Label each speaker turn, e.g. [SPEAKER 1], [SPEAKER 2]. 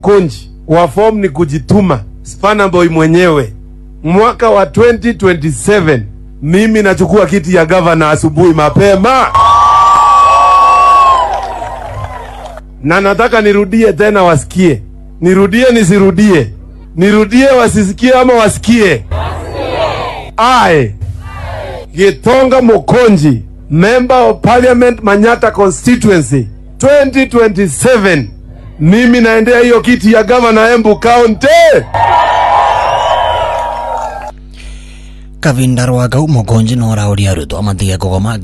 [SPEAKER 1] Konji wa form ni kujituma. Spana boy mwenyewe, mwaka wa 2027 mimi nachukua kiti ya gavana asubuhi mapema, na nataka nirudie tena, wasikie. Nirudie nisirudie? Nirudie wasisikie ama wasikie? Aye. Gitonga Mokonji, member of parliament Manyata constituency 2027 mimi naendea hiyo kiti ya gavana Embu County.
[SPEAKER 2] kavinda rwagau mogonji no rauria arutwo matige kugoma